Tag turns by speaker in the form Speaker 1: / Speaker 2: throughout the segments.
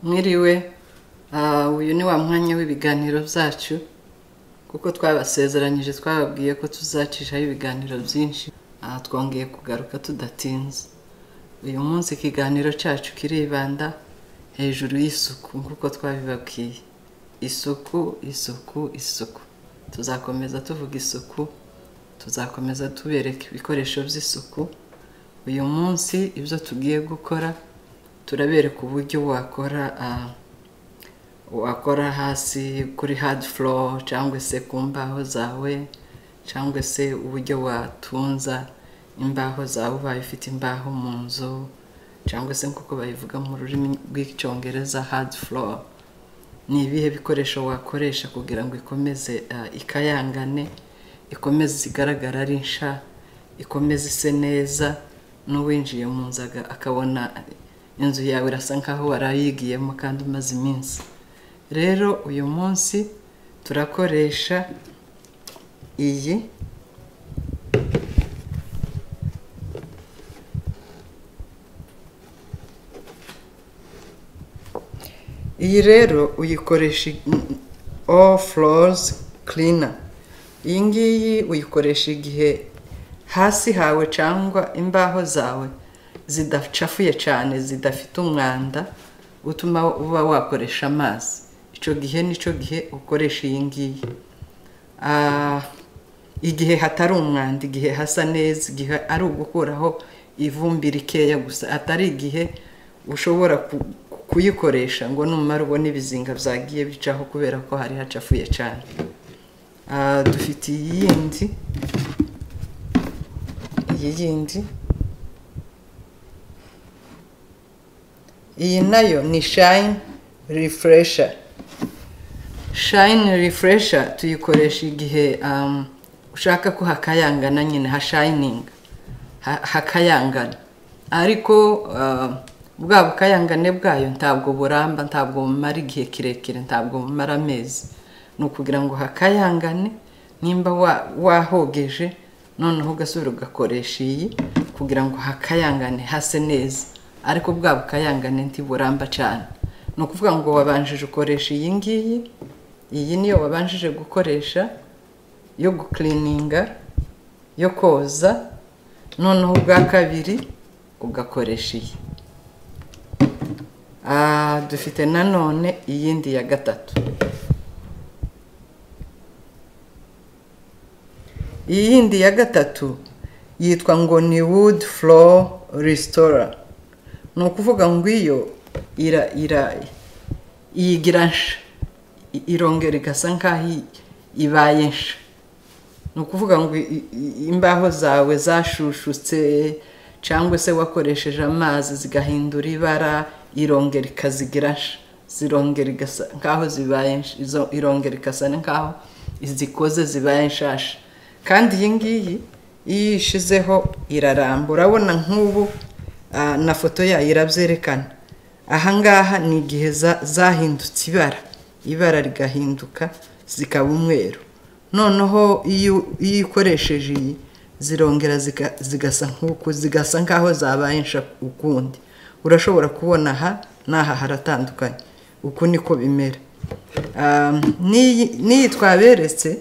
Speaker 1: mwiriwe uyu ni wa mwanya w'ibiganiro byacu kuko twabasezeranyije twababwiye ko tuzacishaho ibiganiro byinshi twongeye kugaruka tudatinze uyu munsi ikiganiro cyacu kiribanda hejuru y'isuku nk'uko twabibabwiye isuku isuku isuku tuzakomeza tuvuga isuku tuzakomeza tubereka ibikoresho by'isuku uyu munsi ibyo tugiye gukora turabereka uburyo wakora wakora hasi kuri hadi folo cyangwa se ku mbaho zawe cyangwa se uburyo watunza imbaho zawe ubaye ufite imbaho mu nzu cyangwa se nk'uko babivuga mu rurimi rw'icyongereza hadi folo ni ibihe bikoresho wakoresha kugira ngo ikomeze ikayangane ikomeze igaragara ari nsha ikomeze ise neza n'uwinjiye mu nzu akabona inzu yawe irasa nkaho warayigiyemo kandi umaze iminsi rero uyu munsi turakoresha iyi iyi rero uyikoresha all floors cleaner iyi ngiyi uyikoresha igihe hasi hawe cyangwa imbaho zawe zidacafuye cyane zidafite umwanda utuma uba wakoresha amazi icyo gihe nicyo gihe ukoresha iyi ngiyi igihe hatari umwanda igihe hasa neza igihe ari ugukuraho ivumbi rikeya gusa atari igihe ushobora kuyikoresha ngo numara ubone ibizinga byagiye bicaho kubera ko hari hacafuye cyane dufite iyindi iyi yindi iyi nayo ni shayini rifuresha shayini rifuresha tuyikoresha igihe ushaka ko hakayangana nyine hashayininga hakayangana ariko bwa bukayangane bwayo ntabwo buramba ntabwo bumara igihe kirekire ntabwo bumara amezi ni ukugira ngo hakayangane nimba wahogeje noneho ugasubira ugakoresha iyi kugira ngo hakayangane hase neza ariko bwa bukayangane ntiburamba cyane ni ukuvuga ngo wabanjije ukoresha iyi ngiyi iyi niyo wabanjije gukoresha yo gukirininga yo koza noneho ubwa kabiri ugakoresha iyi dufite nanone iyindi ya gatatu iyindi ya gatatu yitwa ngo ni wood floor resitora ni ukuvuga ngo iyo iyigira nsha irongera igasa nk'aho ibaye nsha ni ukuvuga ngo imbaho zawe zashushutse cyangwa se wakoresheje amazi zigahindura ibara irongera ikazigira nsha zirongera igasa nk'aho zibaye izo irongera igasa nk'aho izikoze zibaye nshasha kandi iyi ngiyi iyo uyishyizeho irarambura urabona nk'ubu na foto yayo irabyerekana ahangaha ni igihe zahindutse ibara ibara rigahinduka zikaba umweru noneho iyo ukoresheje iyi zirongera zigasa nk'uku zigasa nk'aho zabaye insha ukundi urashobora kubona aha n'aha haratandukanye uku niko bimera n'iyi twaberetse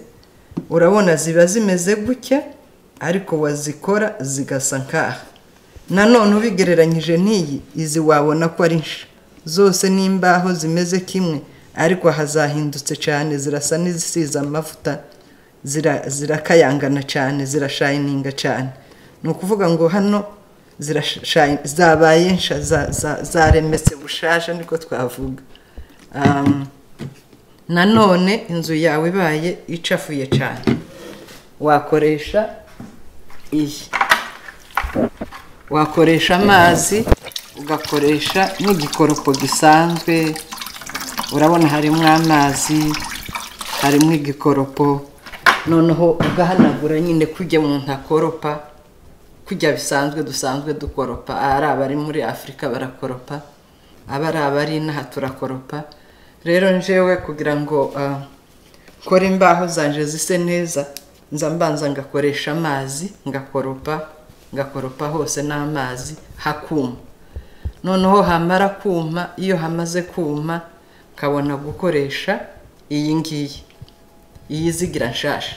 Speaker 1: urabona ziba zimeze gutya ariko wazikora zigasa nk'aha nanone ubigereranyije n'iyi izi wabona ko ari nsha zose n'imbaho zimeze kimwe ariko hazahindutse cyane zirasa n'izisize amavuta zirakayangana cyane zirashayininga cyane ni ukuvuga ngo hano zabaye nsha zaremetse bushaje niko twavuga nanone inzu yawe ibaye icafuye cyane wakoresha iyi wakoresha amazi ugakoresha n'igikoropo gisanzwe urabona harimo amazi harimo igikoropo noneho ugahanagura nyine kujya umuntu akoropa kujya bisanzwe dusanzwe dukoropa ari abari muri afurika barakoropa abari abari inaha turakoropa rero njyewe kugira ngo ah, nkore imbaho zanje zise neza nza mbanza ngakoresha amazi ngakoropa ngakoropa hose n'amazi hakuma noneho hamara kuma iyo hamaze kuma nkabona gukoresha iyi ngiyi iyi izigira nshasha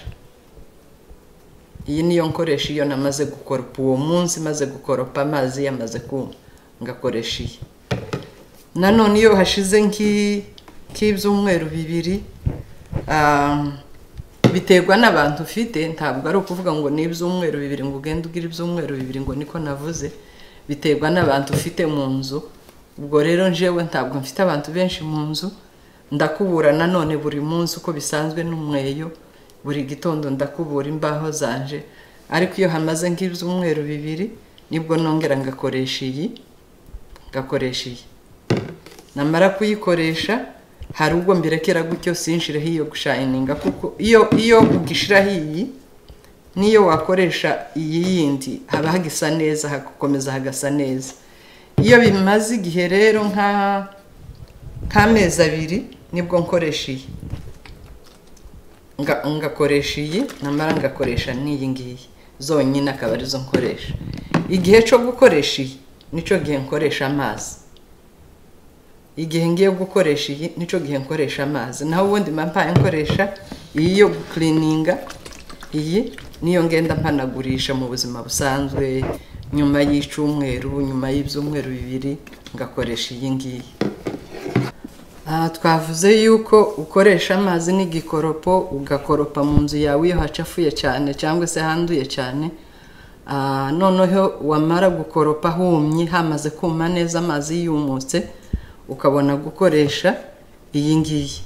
Speaker 1: iyi niyo nkoresha iyo namaze gukoropa uwo munsi maze gukoropa amazi yamaze kuma ngakoresha iyi nanone iyo hashize nk'i- nk'ibyumweru bibiri ah, biterwa n'abantu ufite ntabwo ari ukuvuga ngo ni ibyumweru bibiri ngo ugende ugira ibyumweru bibiri ngo niko navuze biterwa n'abantu ufite mu nzu ubwo rero njyewe ntabwo mfite abantu benshi mu nzu ndakubura nanone buri munsi uko bisanzwe n'umweyo buri gitondo ndakubura imbaho zanje ariko iyo hamaze nk'ibyumweru bibiri nibwo nongera ngakoresha iyi ngakoresha iyi namara kuyikoresha hari ubwo mbirekera gutyo sinshireho iyo gushayininga kuko iyo iyo ugishiraho iyi n'iyo wakoresha iyi yindi haba hagisa neza hagakomeza hagasa neza iyo bimaze igihe rero nka nk'amezi abiri nibwo nkoresha iyi nga- ngakoresha iyi namara ngakoresha n'iyi ngiyi zonyine akaba arizo nkoresha igihe cyo gukoresha iyi nicyo gihe nkoresha amazi igihe ngiye gukoresha iyi nicyo gihe nkoresha amazi naho ubundi mba mpaye nkoresha iyi yo gukirininga iyi niyo ngenda mpanagurisha mu buzima busanzwe nyuma y'icumweru nyuma y'ibyumweru bibiri ngakoresha iyi ngiyi Aha twavuze yuko ukoresha amazi n'igikoropo ugakoropa mu nzu yawe iyo hacafuye cyane cyangwa se handuye cyane Ah, noneho wamara gukoropa humye hamaze kuma neza amazi yumutse ukabona gukoresha iyi ngiyi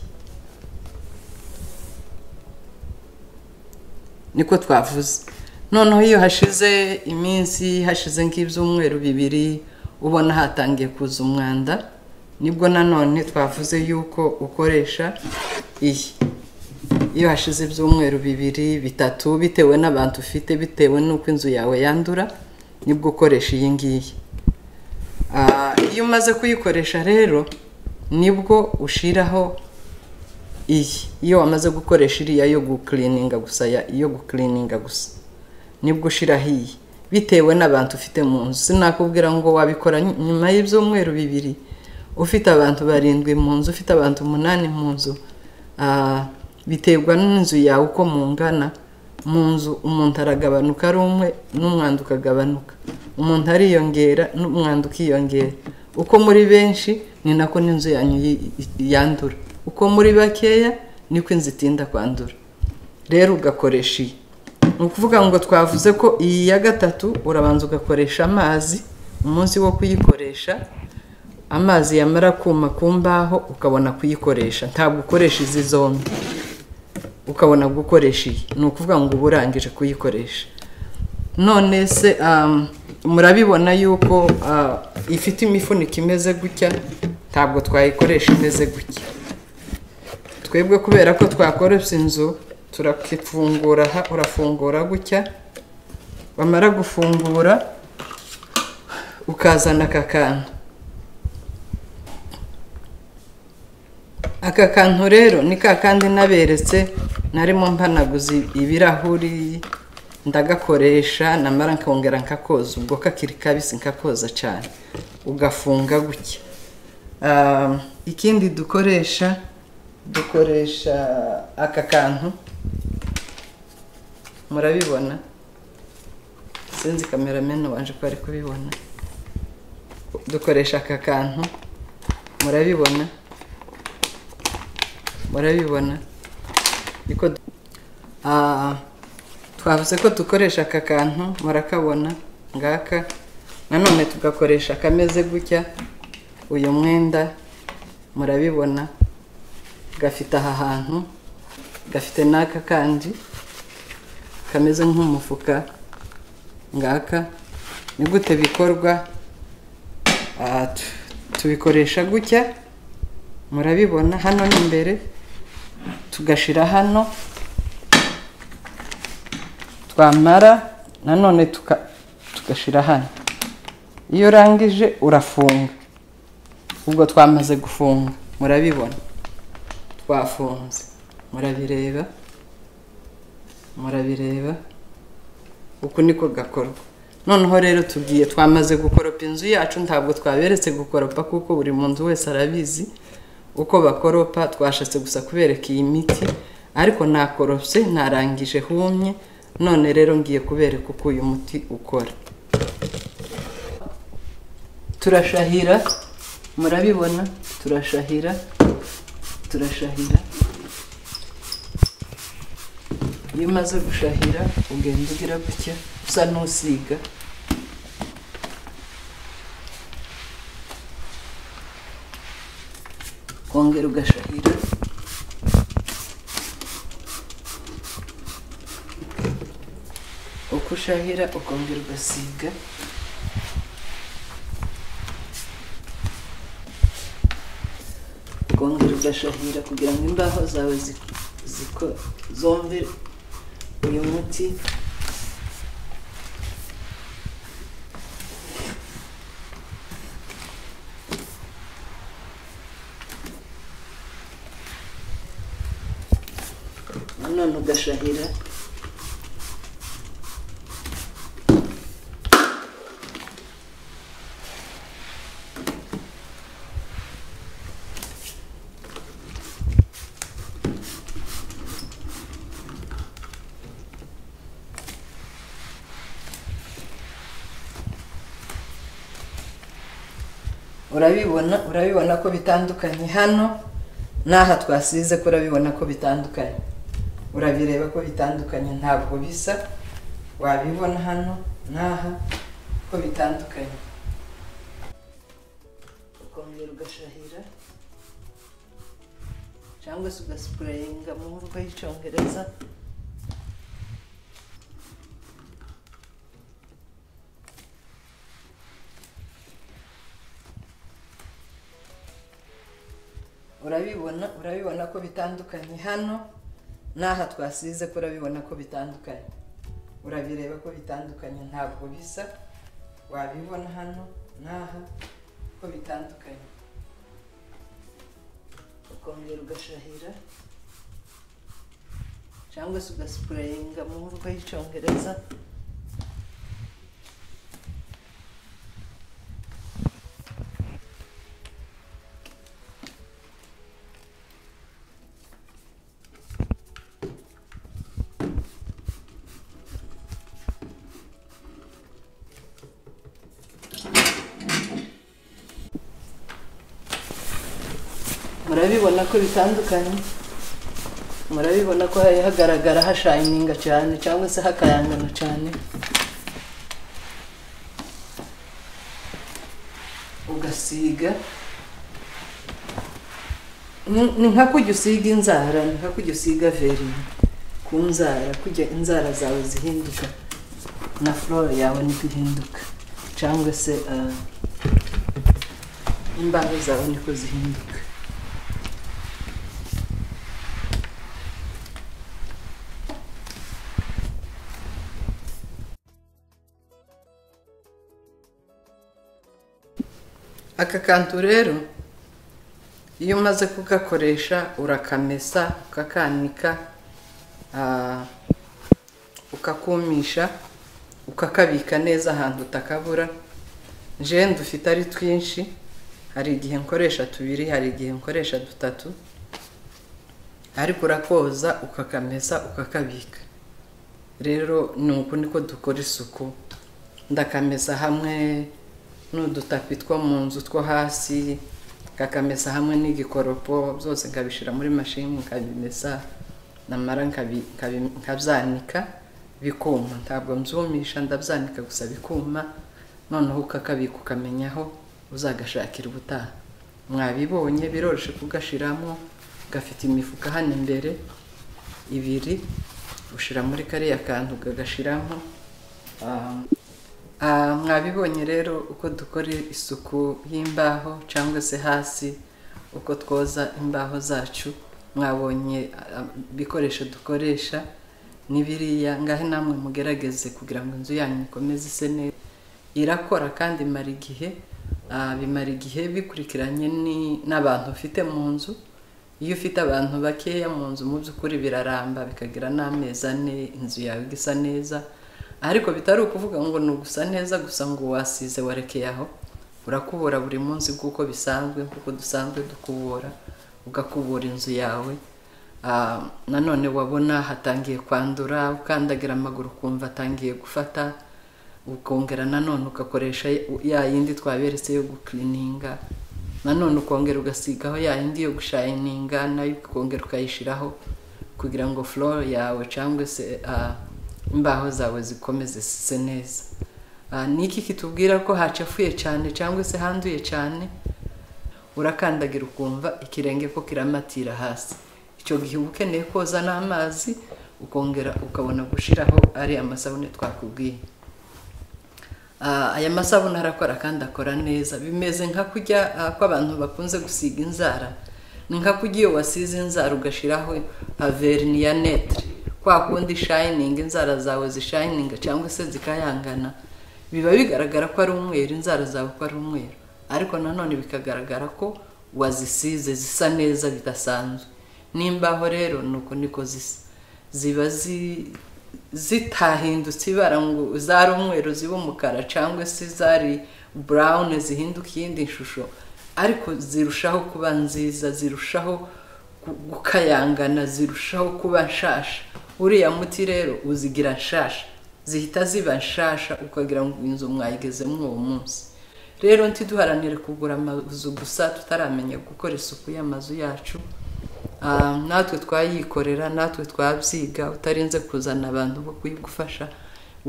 Speaker 1: niko twavuze noneho iyo hashize iminsi hashize nk'ibyumweru bibiri ubona hatangiye kuza umwanda nibwo nanone twavuze yuko ukoresha iyi iyo hashize ibyumweru bibiri bitatu bitewe n'abantu ufite bitewe n'uko inzu yawe yandura nibwo ukoresha iyi ngiyi Ah, iyo umaze kuyikoresha rero nibwo ushiraho iyi iyo wamaze gukoresha iriya yo gukirininga gusa ya- iyo gukirininga gusa nibwo ushiraho iyi bitewe n'abantu ufite mu nzu sinakubwira ngo wabikora ny- nyuma y'ibyumweru bibiri ufite abantu barindwi mu nzu ufite abantu umunani mu nzu ah, biterwa n'inzu yawe uko mungana mu nzu umuntu aragabanuka ari umwe n'umwanda ukagabanuka umuntu ariyongera n'umwanda ukiyongera uko muri benshi ni nako n'inzu yanyu yi- yandura uko muri bakeya niko inzu itinda kwandura rero ugakoresha iyi ni ukuvuga ngo twavuze ko iyi ya gatatu urabanza ugakoresha amazi umunsi wo kuyikoresha amazi yamara kuma ku mbaho ukabona kuyikoresha ntabwo ukoresha izi zombi ukabona gukoresha iyi ni ukuvuga ngo uba urangije kuyikoresha none se um, murabibona yuko uh, ifite imifuniko imeze gutya ntabwo twayikoresha imeze gutya twebwe kubera ko twakoresha inzu turakifungura aha urafungura gutya wamara gufungura ukazana aka kantu aka kantu rero ni ka kandi naberetse narimo mpanaguza ibirahuri ndagakoresha namara nkongera nkakoza ubwo kakiri kabisi nkakoza cyane ugafunga gutya Um, ikindi dukoresha dukoresha aka kantu murabibona sinzi kameramani wanje ko ari kubibona dukoresha aka kantu murabibona murabibona niko du- Ah, twavuze ko dukoresha aka kantu murakabona ngaka nanone tugakoresha akameze gutya uyu mwenda murabibona gafite aha hantu gafite n'aka kandi kameze nk'umufuka ngaka ni gute bikorwa Ah, tu- tubikoresha gutya murabibona hano ni imbere tugashira hano twamara nanone tuka- tugashira hano iyo urangije urafunga ubwo twamaze gufunga murabibona bafunze murabireba murabireba uku niko gakorwa noneho rero tugiye twamaze gukoropa inzu yacu ntabwo twaberetse gukoropa kuko buri muntu wese arabizi uko bakoropa twashatse gusa kubereka iyi miti ariko nakorose narangije humye none rero ngiye kubereka uko uyu muti ukora turashahira murabibona turashahira turashahira iyo umaze gushahira ugenda ugira gutya usa n'usiga kongera ugashahira uko ushahira ukongera ugasiga ukongera ugashahira kugira ngo imbaho zawe zi- ziko- zombe uyu muti none ugashahira urabibona urabibona ko bitandukanye hano n'aha twasize ko urabibona ko bitandukanye urabireba ko bitandukanye ntabwo bisa wabibona hano n'aha ko bitandukanye ukongera ugashahira cyangwa se ugasipurayinga mu mvugo y'icyongereza urabibona urabibona ko bitandukanye hano n'aha twasize ko urabibona ko bitandukanye urabireba ko bitandukanye ntabwo bisa wabibona hano n'aha ko bitandukanye ukongera ugashahira cyangwa se ugasipurayinga mu mvugo y'icyongereza murabibona ko bitandukanye murabibona ko hari hagaragara hashayininga cyane cyangwa se hakayangana cyane ugasiga Ni- ni nka kujya usiga inzara ni nka kujya usiga verine ku nzara kujya inzara zawe zihinduka na flora yawe niko ihinduka cyangwa se ah, imbaho zawe niko zihinduka aka kantu rero iyo umaze kugakoresha urakamesa ukakanika ah, ukakumisha ukakabika neza ahantu utakabura jewe dufite ari twinshi hari igihe nkoresha tubiri hari igihe nkoresha dutatu ariko urakoza ukakamesa ukakabika rero ni uku niko dukora isuku ndakamesa hamwe n'udutapi two mu nzu two hasi ngakamesa hamwe n'igikoropo byose nkabishyira muri mashini nkabimesa namara nkabi- nkabi- nkabyanika bikuma ntabwo mbyumisha ndabyanika gusa bikuma noneho ukakabika ukamenyaho uzagashakira ubutaha mwabibonye biroroshye kugashyiramo gafite imifuka hano imbere ibiri ushyira muri kariya kantu ukagashyiramo Ah, Ah, mwabibonye rero uko dukora isuku y'imbaho cyangwa se hasi uko twoza imbaho zacu mwabonye ah, ibikoresho dukoresha ni biriya ngahe namwe mugerageze kugira ngo inzu yanyu ikomeze ise neza irakora kandi imara igihe ah, bimara igihe bikurikiranye ni- n'abantu ufite mu nzu iyo ufite abantu bakeya mu nzu mu by'ukuri biraramba bikagira n'amezi ane inzu yawe igasa neza ariko bitari ukuvuga ngo ni ugusa neza gusa ngo wasize warekeye aho urakubura buri munsi kuko bisanzwe kuko dusanzwe dukubura ugakubura inzu yawe Ah, nanone wabona hatangiye kwandura ukandagira amaguru ukumva atangiye gufata ukongera nanone ugakoresha ya yindi twaberetse yo gukirininga nanone ukongera ugasigaho ya yindi yo gushayininga nayo ukongera ukayishyiraho kugira ngo flow yawe cyangwa se ah, imbaho zawe zikomeze zise neza Ah, ni iki kitubwira ko hacafuye cyane cyangwa se handuye cyane urakandagira ukumva ikirenge ko kiramatira hasi icyo gihe uba ukeneye koza n'amazi ukongera ukabona gushyiraho ari amasabune twakubwiye Ah, aya masabune arakora kandi akora neza bimeze nka kujya ah, ko abantu bakunze gusiga inzara ni nka kujya iyo wasize inzara ugashyiraho haverini ya netre kwa kundi shayininga inzara zawe zishayininga cyangwa se zikayangana biba bigaragara ko ari umweru inzara zawe ko ari umweru ariko nanone bikagaragara ko wazisize zisa neza bidasanzwe n'imbaho rero nuko niko zisa ziba zi- zitahindutse ibara ngo zari umweru ziba umukara cyangwa se zari burawuni zihinduka iyindi shusho ariko zirushaho kuba nziza zirushaho gu- gukayangana zirushaho kuba nshasha uriya muti rero uzigira nshasha zihita ziba nshasha ukagira ngo inzu mwayigezemo uwo munsi rero ntiduharanire kugura amazu gusa tutaramenya gukora isuku y'amazu yacu Ah, natwe twayikorera natwe twabyiga utarinze kuzana abantu bo kuyigufasha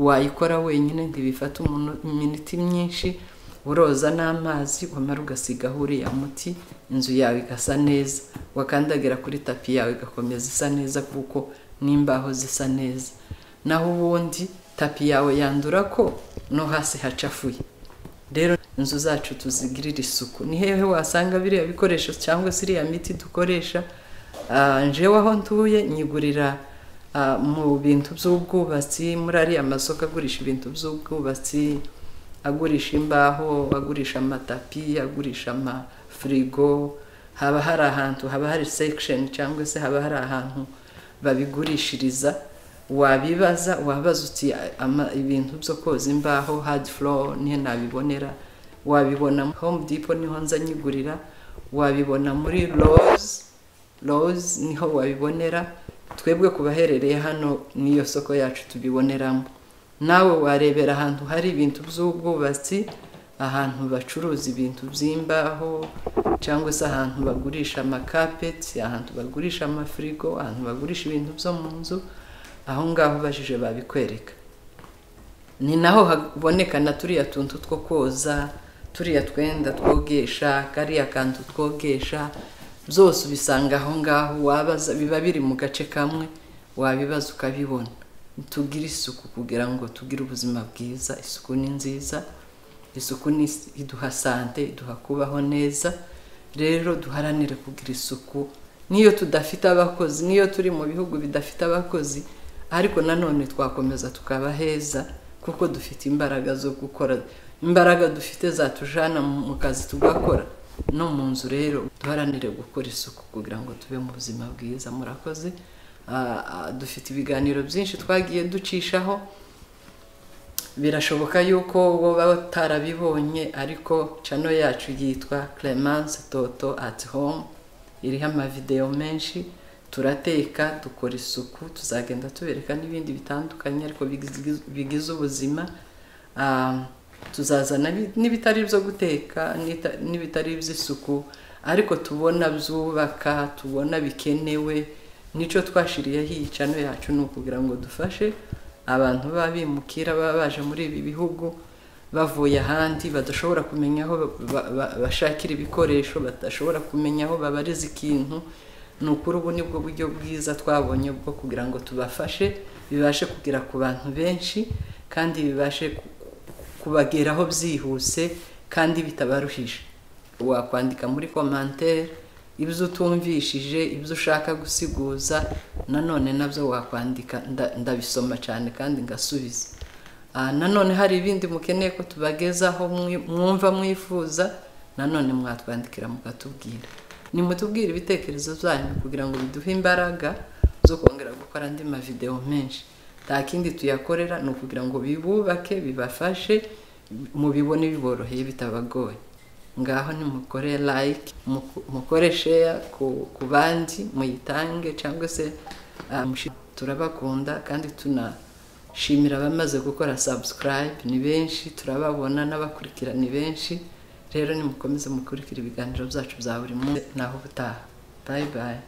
Speaker 1: wayikora wenyine ntibifata umuntu iminiti myinshi uroza n'amazi wamara ugasigaho uriya muti inzu yawe igasa neza wakandagira kuri tapi yawe igakomeza isa neza kuko n'imbaho zisa neza naho ubundi tapi yawe yandura ko no hasi hacafuye rero inzu zacu tuzigirire isuku ni hehe wasanga biriya bikoresho cyangwa se iriya miti dukoresha Ah, jewe aho ntuye nyigurira ah, mu bintu by'ubwubatsi muri ariya masoko agurisha ibintu by'ubwubatsi agurisha imbaho agurisha amatapi agurisha amafirigo haba hari ahantu haba hari sekisheni cyangwa se haba hari ahantu babigurishiriza wabibaza wabaza uti ama- ibintu byo koza imbaho hard floor nihe nabibonera wabibona muri home depot niho nza nyigurira wabibona muri rose rose niho wabibonera twebwe ku baherereye hano n'iyo soko yacu tubiboneramo nawe warebera ahantu hari ibintu by'ubwubatsi ahantu bacuruza ibintu by'imbaho cyangwa se ahantu bagurisha amakapeti ahantu bagurisha amafirigo ahantu bagurisha ibintu byo mu nzu aho ngaho ubajije babikwereka ni naho haboneka na turiya tuntu two koza turiya twenda twogesha kariya kantu twogesha byose ubisanga aho ngaho wabaza biba biri mu gace kamwe wabibaza ukabibona tugire isuku kugira ngo tugire ubuzima bwiza isuku ni nziza isuku ni iduha sante iduha kubaho neza rero duharanire kugira isuku niyo tudafite abakozi niyo turi mu bihugu bidafite abakozi ariko nanone twakomeza tukaba heza kuko dufite imbaraga zo gukora imbaraga dufite zatujana mu mu kazi tugakora no mu nzu rero duharanire gukora isuku kugira ngo tube mu buzima bwiza murakoze Ah, ah, dufite ibiganiro byinshi twagiye ducishaho birashoboka yuko bo baba batarabibonye ariko cano yacu yitwa Clemence Toto at home iriho amavidewo menshi turateka dukora isuku tuzagenda tubereka n'ibindi bitandukanye ariko bigiz- bigize ubuzima Ah, tuzazana bi- n'ibitari ibyo guteka n'ita- n'ibitari iby'isuku ariko tubona byubaka tubona bikenewe nicyo twashiriyeho iyi cano yacu ni ukugira ngo dufashe abantu baba bimukira baba baje muri ibi bihugu bavuye ahandi badashobora kumenya aho ba- ba- ba- bashakira ibikoresho badashobora kumenya aho babariza ikintu ni ukuri ubu ni bwo buryo bwiza twabonye bwo kugira ngo tubafashe bibashe kugera ku bantu benshi kandi bibashe ku- kubageraho byihuse kandi bitabaruhije wakwandika muri komantere ibyo utumvishije ibyo ushaka gusiguza nanone nabyo wakwandika nda- ndabisoma cyane kandi ngasubiza Ah, nanone hari ibindi mukeneye ko tubagezaho mwi- mwumva mwifuza nanone mwatwandikira mukatubwira nimutubwire ibitekerezo byanyu kugira ngo biduhe imbaraga zo kongera gukora andi mavidewo menshi nta kindi tuyakorera ni ukugira ngo bibubake bibafashe mubibone biboroheye bitabagoye ngaho nimukore like muku- mukore share ku ku bandi muyitange cyangwa se ah, mushi- turabakunda kandi tunashimira abamaze gukora subscribe ni benshi turababona n'abakurikira ni benshi rero nimukomeze mukurikira ibiganiro byacu bya buri munsi naho ubutaha bayi bayi